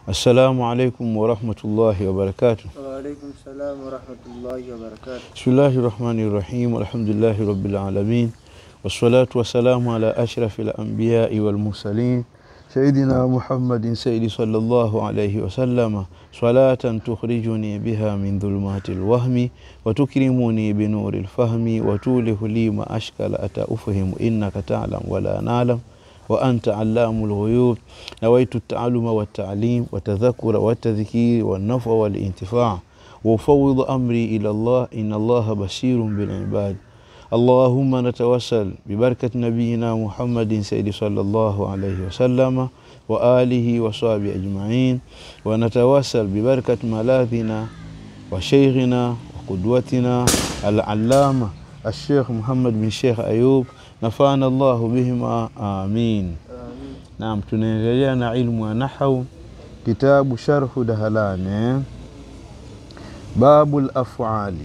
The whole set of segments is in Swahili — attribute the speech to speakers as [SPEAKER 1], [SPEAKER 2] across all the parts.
[SPEAKER 1] Assalamu alaikum warahmatullahi wabarakatuh.
[SPEAKER 2] Waalaikum salam warahmatullahi wabarakatuh.
[SPEAKER 1] Bismillahi rahmani rahim. Alhamdulillahi rabbil alamin wassalatu wassalamu ala ashrafi alambiyai walmursalin sayidina Muhammadin sayyidi sallallahu alayhi wasallama salatan tukhrijuni biha min dhulumati lwahmi watukrimuni binuri lfahmi watulihu li ma ashkala ata ufhimu innaka talam wala nalam وأنت علام الغيوب نويت التعلم والتعليم والتذكر والتذكير والنفع والانتفاع وأفوض أمري إلى الله إن الله بشير بالعباد اللهم نتوسل ببركة نبينا محمد سيد صلى الله عليه وسلم وآله وصحبه أجمعين ونتوسل ببركة ملاذنا وشيخنا وقدوتنا العلامة الشيخ محمد بن شيخ أيوب nafana Allahu bihima amin.
[SPEAKER 2] Amin.
[SPEAKER 1] Naam, tunaendelea na ilmu ya nahau, kitabu Sharhu Dahalani, babu lafali.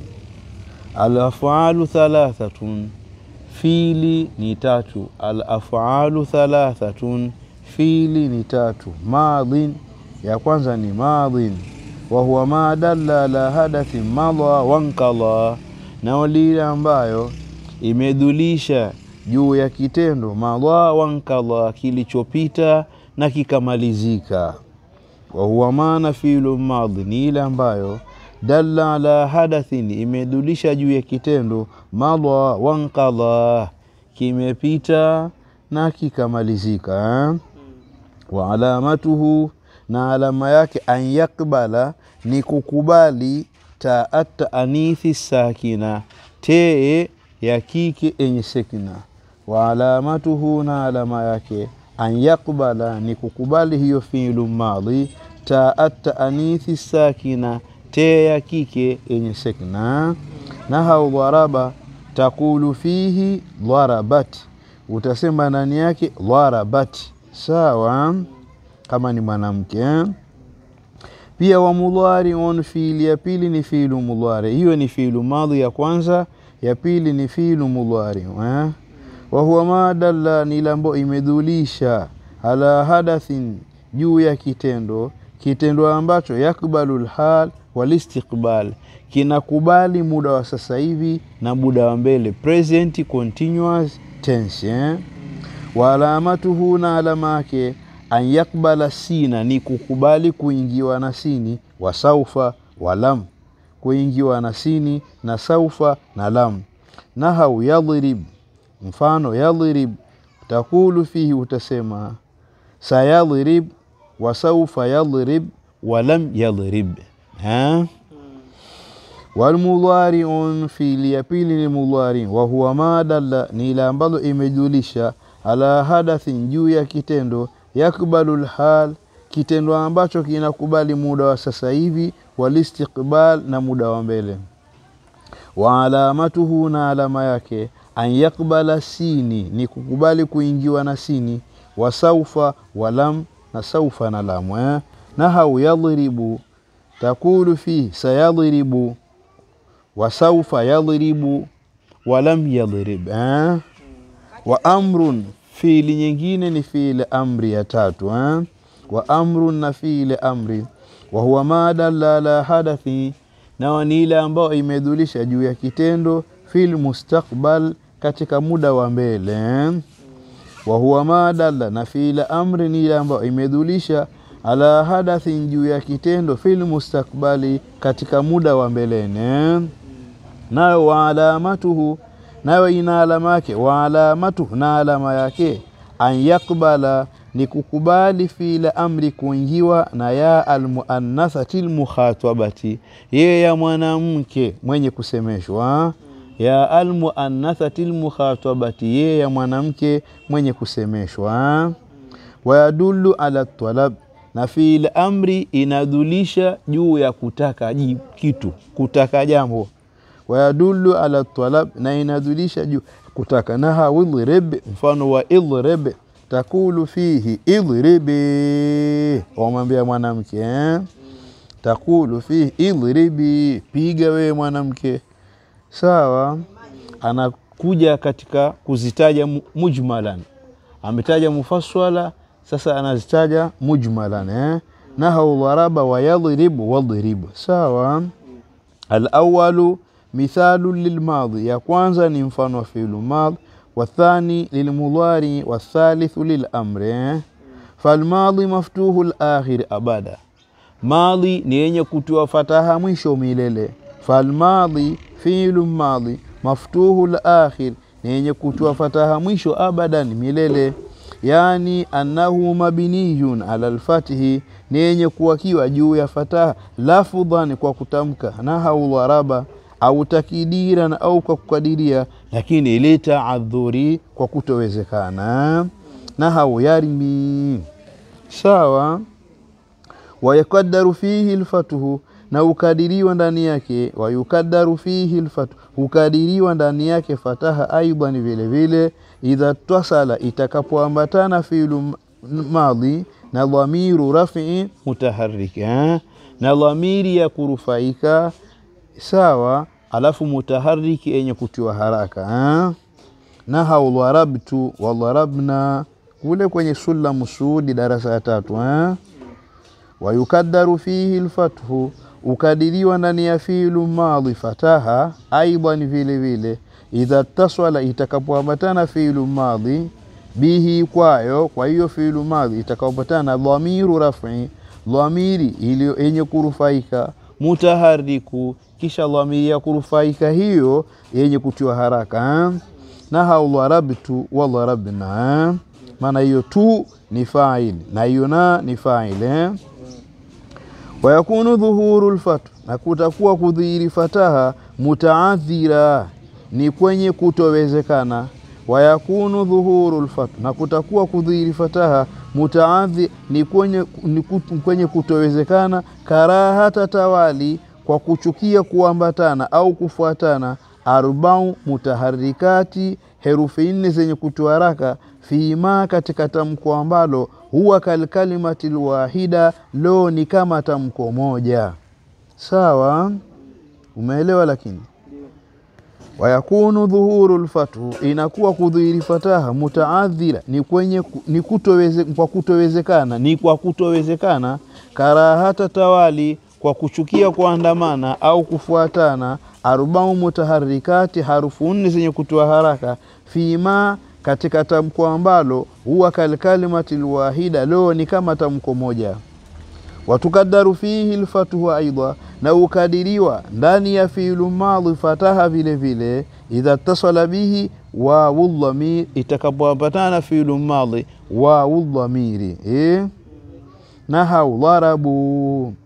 [SPEAKER 1] Alafalu thalathatun, fili ni tatu. Alafalu thalathatun, fili ni tatu. Madhin, ya kwanza ni madhin, wa huwa ma dalla ala hadathin madha wankadha, na lile ambayo imedhulisha juu ya kitendo madha wankadha, kilichopita na kikamalizika. wa huwa maana fiilu madhi ni ile ambayo dalla ala hadathin, imedulisha juu ya kitendo madha wankadha, kimepita na kikamalizika eh? wa alamatuhu, na alama yake an yakbala ni kukubali taata anithi sakina, tee ya kike yenye sekina wa alamatuhu, na alama yake an yakbala ni kukubali hiyo fiilu madhi taata anithi sakina, te ya kike yenye sekina. Nahau dharaba takulu fihi dharabat, utasema ndani yake dharabat, sawa kama ni mwanamke. Pia wa mudhariun, fiili ya pili ni fiilu mudhari, hiyo ni fiilu madhi ya kwanza, ya pili ni fiilu mudhari eh? wa huwa ma dalla, ni ile ambayo imedhulisha ala hadathin, juu ya kitendo, kitendo ambacho yakbalu lhal walistiqbal, kinakubali muda wa sasa hivi na muda wa mbele, present continuous tense eh? wa alamatuhu, na alama yake an yakbala sina, ni kukubali kuingiwa na sini, wa saufa wa lam, kuingiwa na sini na saufa na lam. Nahau yadhrib mfano yadhrib, takulu fihi, utasema sayadhrib wa saufa yadhrib wa lam yadhrib ha? Walmudhariun, fiili ya pili ni mudhari, wa huwa ma dalla, ni ile ambalo imejulisha ala hadathin, juu ya kitendo yakbalu lhal, kitendo ambacho kinakubali muda wa sasa hivi, walistiqbal, na muda wa mbele. Wa alamatuhu, na alama yake an yakbala sini, ni kukubali kuingiwa na sini, wa saufa wa lam, na saufa na lamu eh? Nahau yadhribu takulu fihi sayadhribu wa saufa yadhribu wa lam yadhrib eh? wa amrun, fiili nyingine ni fiili amri ya tatu eh? wa amrun, na fiili amri, wa huwa ma dalla ala hadathi, na ni ile ambayo imedhulisha juu ya kitendo fil mustakbal katika muda wa mbele. wa huwa ma dalla, na fiili amri ni ile ambayo imedhulisha ala hadathin, juu ya kitendo fil mustakbali katika muda wa mbelene. Nayo wa alamatuhu, nayo ina alama yake. Wa alamatuhu, na alama yake an yakbala ni kukubali fiili amri kuingiwa na ya almuannathati lmukhatabati, yeye ya mwanamke mwenye kusemeshwa ya almuannathati lmukhatabati, yeye ya mwanamke mwenye kusemeshwa. Wayadullu ala talab, na fiili amri inadhulisha juu ya kutaka ji- kitu, kutaka jambo. Wayadullu ala talab, na inadhulisha juu kutaka. Naha idhrib, mfano wa idhrib takulu fihi idhribi, wamwambia mwanamke eh? takulu fihi idhribi, piga wewe mwanamke sawa. Anakuja katika kuzitaja mu- mujmalan, ametaja mufassala, sasa anazitaja mujmalan eh? nahau dharaba wa yadhribu wadhribu sawa alawalu mithalu lilmadhi ya kwanza ni mfano wa fiilu madhi wathani lilmudhari wathalithu lilamri eh? falmadhi maftuhu lakhir abada madhi ni yenye kutiwa fataha mwisho milele falmadhi fiilu madhi maftuhu lakhir ni yenye kutiwa fataha mwisho abadan milele yani annahu mabniyun ala lfatihi ni yenye kuwakiwa juu ya fataha lafudhan kwa kutamka nahau dharaba au takidiran au kwa kukadiria lakini litaadhuri kwa kutowezekana nahau yarmi sawa wayukadaru fihi lfatuhu na ukadiriwa ndani yake wayukadaru fihi lfatu hukadiriwa ndani yake fataha aidan vile vile idha tasala itakapoambatana fiilu madhi na dhamiru rafii mutahariki eh? na dhamiri ya kurufaika sawa alafu mutahariki yenye kutiwa haraka eh? nahau dharabtu wadharabna kule kwenye sulamu suudi darasa ya tatu eh? wayukadaru fihi lfathu ukadiriwa ndani ya fiilu madhi fataha aidan vile vile idha taswala itakapoambatana fiilu madhi bihi kwayo kwa hiyo fiilu madhi itakapoambatana dhamiru rafi dhamiri iliyo yenye kurufaika mutahariku kisha dhamiri ya kurufaika hiyo yenye kutiwa haraka eh? nahau dharabtu wadharabna eh? maana hiyo tu ni faili na hiyo na ni faili eh? wayakunu dhuhuru lfatu na kutakuwa kudhihiri fataha mutaadhira ni kwenye kutowezekana wayakunu dhuhuru lfatu na kutakuwa kudhihiri fataha mutaadhi ni kwenye, ni kut- kwenye kutowezekana karahata tawali kwa kuchukia kuambatana au kufuatana arbau mutaharikati herufi nne zenye kutoharaka fima katika tamko ambalo huwa kalkalimati lwahida lo ni kama tamko moja sawa umeelewa lakini wayakunu dhuhuru lfathu inakuwa kudhihiri fataha mutaadhira ni kwenye ku- ni kutoweze, kwa kutowezekana ni kwa kutowezekana karahata tawali kwa kuchukia kuandamana au kufuatana arbau mutaharikati harufu nne zenye kutoa haraka fima katika tamko ambalo huwa kalkalimati lwahida lo ni kama tamko moja watukadaru fihi lfathu aidha na ukadiriwa ndani ya fiilu madhi fataha vile vile idha tasala bihi wawu dhamir itakapoambatana fiilu madhi wawu dhamiri eh? nahau dharabu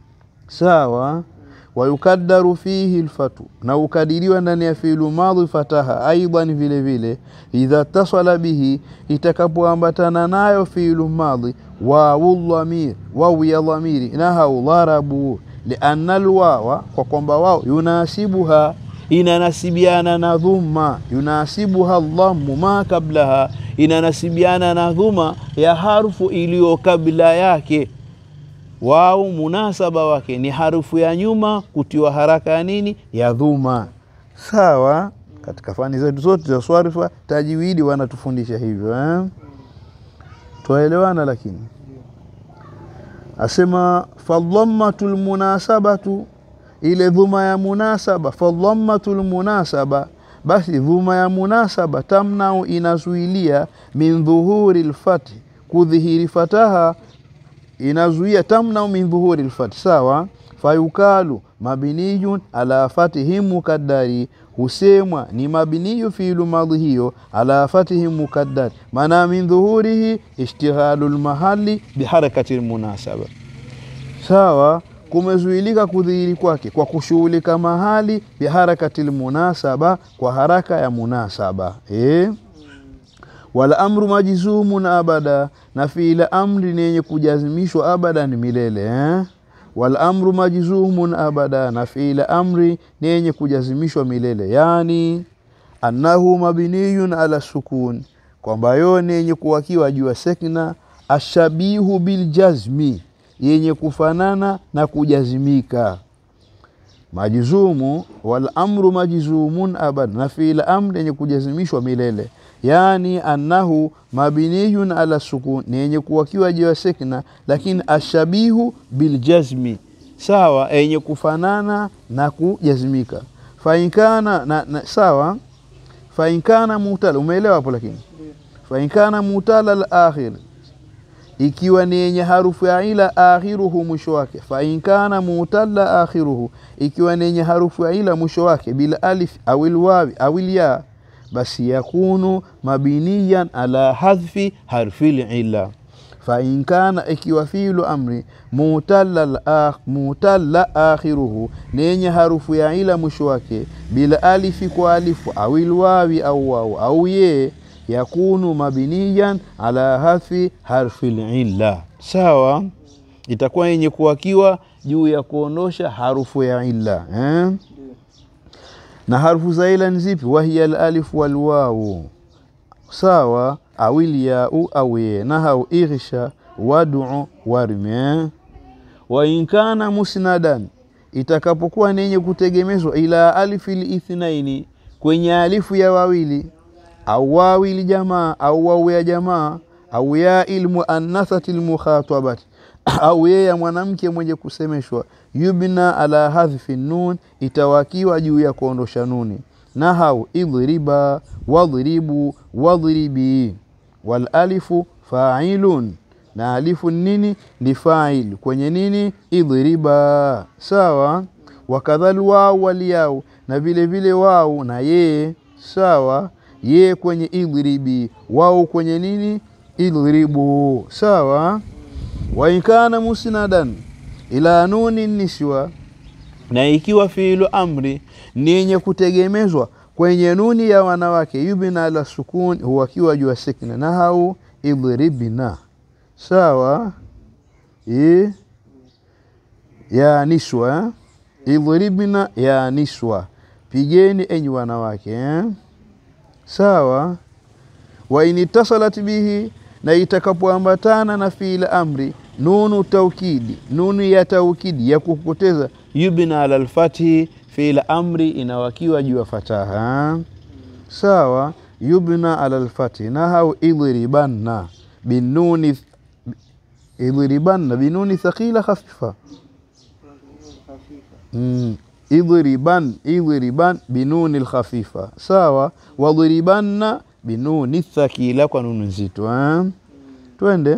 [SPEAKER 1] sawa wayukadaru fihi lfatu na ukadiriwa ndani ya fiilu madhi fataha aidan vile vile idha tasala bihi itakapoambatana nayo fiilu madhi wawu dhamir wawu ya dhamiri nahau dharabu lianna lwawa kwa kwamba wao yunasibuha inanasibiana na dhumma yunasibuha dhammu ma kablaha inanasibiana na dhuma ya harfu iliyo kabla yake wao munasaba wake ni harufu ya nyuma kutiwa haraka ya nini ya dhuma sawa katika fani zetu zote za swarifa tajwidi wanatufundisha hivyo eh? twaelewana lakini asema fadhammatu lmunasabatu ile dhuma ya munasaba fadhammatu lmunasaba basi dhuma ya munasaba tamnau inazuilia min dhuhuri lfati kudhihiri fataha inazuia tamnau min dhuhuri lfati sawa fayukalu mabniyun ala fatihi mukaddari husemwa ni mabniyu fiilu madhi hiyo ala fatihi mukaddari maana min dhuhurihi ishtighalu lmahali biharakati lmunasaba sawa kumezuilika kudhihiri kwake kwa kushughulika mahali biharakati lmunasaba kwa haraka ya munasaba eh? wala amru majzumun abada na fiila amri ni yenye kujazimishwa abadan milele eh? wal amru majzumun abada na fiila amri ni yenye kujazimishwa milele yani annahu mabniyun ala sukun kwamba yo ni yenye kuwakiwa juu ya sekna ashabihu biljazmi yenye kufanana na kujazimika majzumu wal amru majzumun abad na fiil amri yenye kujazimishwa milele yani annahu mabniyun ala sukun ni yenye kuwakiwa juu ya sekna lakini ashabihu biljazmi sawa yenye kufanana na kujazmika fainkana na, na, sawa fainkana mutala umeelewa hapo lakini fainkana mutala al-akhir ikiwa ni yenye harufu ya ila akhiruhu mwisho wake fainkana mutalla akhiruhu ikiwa ni yenye harufu ya ila mwisho wake bila alif au ilwawi au ya basi yakunu mabiniyan ala hadhfi harfi ila fain kana ikiwa fiilu amri mutalla mutalla akhiruhu ni yenye harufu ya ila mwisho wake bila alifi kwa alifu au ilwawi au wau au ye yakunu mabiniyan ala hadhfi harfi illa sawa itakuwa yenye kuwakiwa juu ya kuondosha harufu ya illa eh? na harufu za ila ni zipi wahiya alalifu walwawu sawa awil yau au ye nahau ighsha wadu warme wa in kana musnadan itakapokuwa ni yenye kutegemezwa ila alifi lithnaini kwenye alifu ya wawili au wawili jamaa au wawu ya jamaa au ya ilmuannathati lmukhatabati au ye ya mwanamke mwenye kusemeshwa yubna ala hadhfi nun itawakiwa juu ya kuondosha nuni nahau idhriba wadhribu wadhribi walalifu failun na alifu nini ni fail kwenye nini idhriba sawa wakadhal wau waliyau na vile vile wau na yeye sawa ye kwenye idhribi wau kwenye nini idhribu sawa wainkana musnadan ila nuni niswa na ikiwa fiilu amri ni yenye kutegemezwa kwenye nuni ya wanawake yubina ala sukun huwakiwa juu ya sikna nahau idhribna sawa I, ya niswa idhribna ya niswa pigeni enyi wanawake eh? sawa wa initasalat bihi na itakapoambatana na fiil amri nunu taukidi nunu ya taukidi ya kukuteza yubna ala lfathi fiil amri inawakiwa juu ya fataha sawa yubna ala lfathi nahau idhribanna binuni idhribanna binuni thaqila khafifa mm. idhriban idhriban binuni lkhafifa sawa wadhribanna binuni thakila kwa nunu nzito eh? twende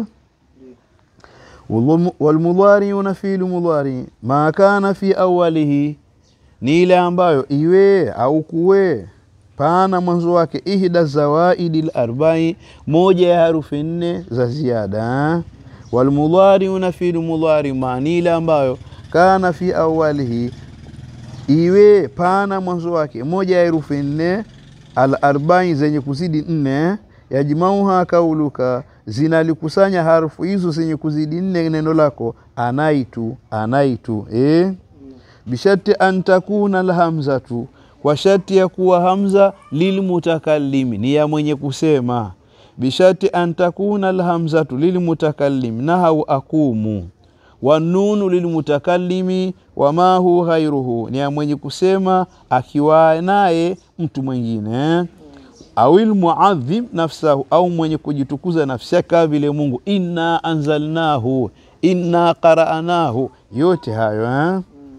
[SPEAKER 1] walmudhariuna fiilu mudhari ma kana fi awalihi ni ile ambayo iwe au kuwe pana mwanzo wake ihda zawaidi larbai moja ya harufi nne za ziada walmudhariuna fiilu mudhari ma ni ile ambayo kana fi awalihi iwe pana mwanzo wake moja ya herufi nne alarbai zenye kuzidi nne yajmauha kauluka zinalikusanya harufu hizo zenye kuzidi nne neno lako anaitu anaitu eh? bishati an takuna alhamzatu kwa shati ya kuwa hamza lilmutakallimi ni ya mwenye kusema bishati an takuna alhamzatu lilmutakallimi nahau akumu wanunu lilmutakallimi wamahu ghairuhu ni ya mwenye kusema akiwa naye mtu mwingine awil muadhim nafsahu au mwenye kujitukuza nafsi yake kama vile Mungu inna anzalnahu inna qara'nahu yote hayo eh?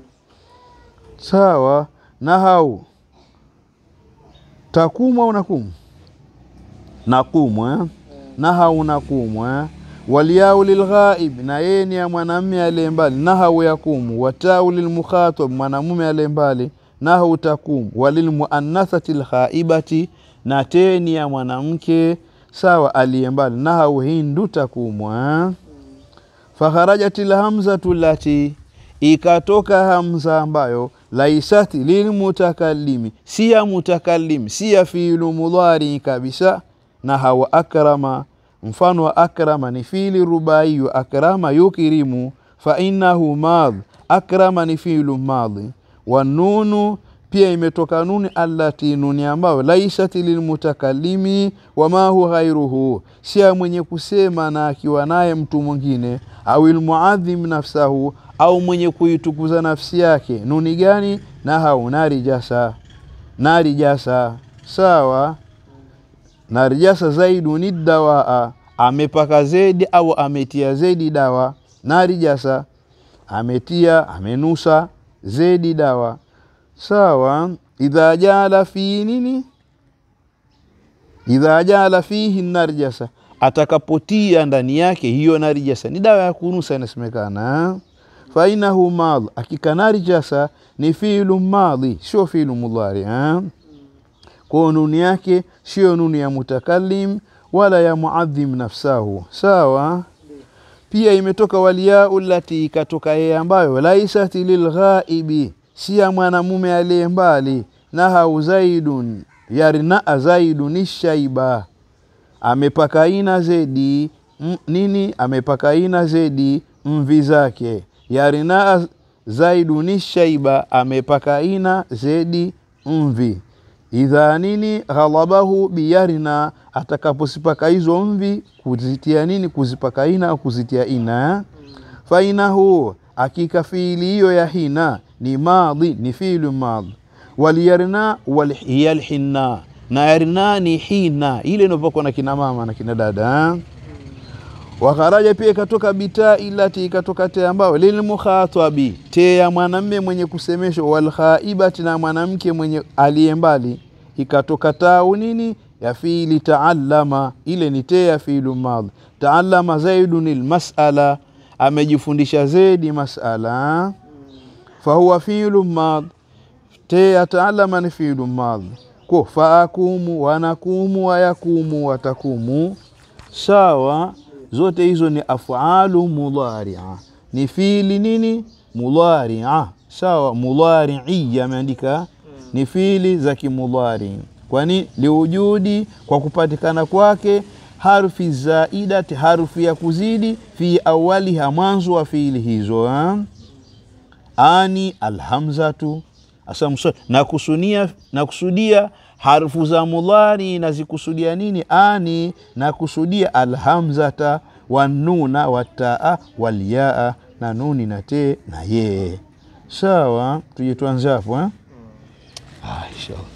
[SPEAKER 1] sawa nahau takumu au nakumu nakumu eh? nahau nakumu eh? waliyau lilghaib na yeye ni ya mwanamume aliye mbali nahau yakumu watau lilmukhatab mwanamume aliye mbali nahau takumu walilmuannathati lghaibati na teni ya mwanamke sawa aliye mbali nahau hindu takumwa fakharajat lhamzatu lati ikatoka hamza ambayo laisati lilmutakallimi si ya mutakallim si ya fiilu mudhari kabisa na hawa akrama mfano wa akrama ni fiili rubaiyu akrama yukirimu fainahu madh akrama ni fiilu madhi wanunu pia imetoka nuni allati nuni ambayo laisat lilmutakallimi wamahu ghairuhu sia mwenye kusema na akiwa naye mtu mwingine au ilmuadhim nafsahu au mwenye kuitukuza nafsi yake nuni gani nahau nari jasa nari jasa sawa narjasa zaiduni dawaa amepaka zedi au ametia zedi dawa narijasa ametia amenusa zedi dawa sawa idha jala fi nini idha jala fihi narjasa atakapotia ndani yake hiyo narijasa ni dawa ya kunusa inasemekana fainahu madhi akika narijasa ni fiilu madhi sio fiilu mudhari eh? kwa nuni yake sio nuni ya mutakallim wala ya muadhim nafsahu sawa pia imetoka waliyau lati ikatoka yeye ambayo laisat lilghaibi si ya mwanamume aliye mbali nahau zaidun yarnaa zaidun shaiba amepakaina zedi m, nini amepakaina zedi mvi zake yarnaa zaidun shaiba amepakaina zedi mvi idha nini ghalabahu biyarina atakaposipaka hizo mvi kuzitia nini kuzipaka ina au kuzitia ina fainahu akika fiili hiyo ya hina ni madhi ni fiilu madhi waliyarna hiya lhinna na yarna ni hina ile inopakwa na kina mama na kina dada wakharaja pia ikatoka bitaa ilati ikatoka te ambayo lilmukhatabi te ya mwanamme mwenye kusemeshwa walkhaibati na mwanamke mwenye aliye mbali ikatoka tau nini ya fiili taallama ile ni te ya fiilu madhi taallama zaidun lmasala amejifundisha zedi masala fahuwa fiilu madhi te ya taallama ni fiilu madhi ko faakumu wanakumu wayakumu watakumu sawa zote hizo ni afalu mudharia ni fiili nini mudharia sawa mudharii ameandika ni fiili za kimudhari kwani liujudi kwa kupatikana kwake harfi zaidati harfi ya kuzidi fi awaliha mwanzo wa fiili hizo ha? ani alhamzatu asa nakusudia nakusudia harfu za mudhari nazikusudia nini ani nakusudia alhamzata wanuna wataa walyaa na nuni na te na yee sawa tuje tuanze hapo eh? ah, inshallah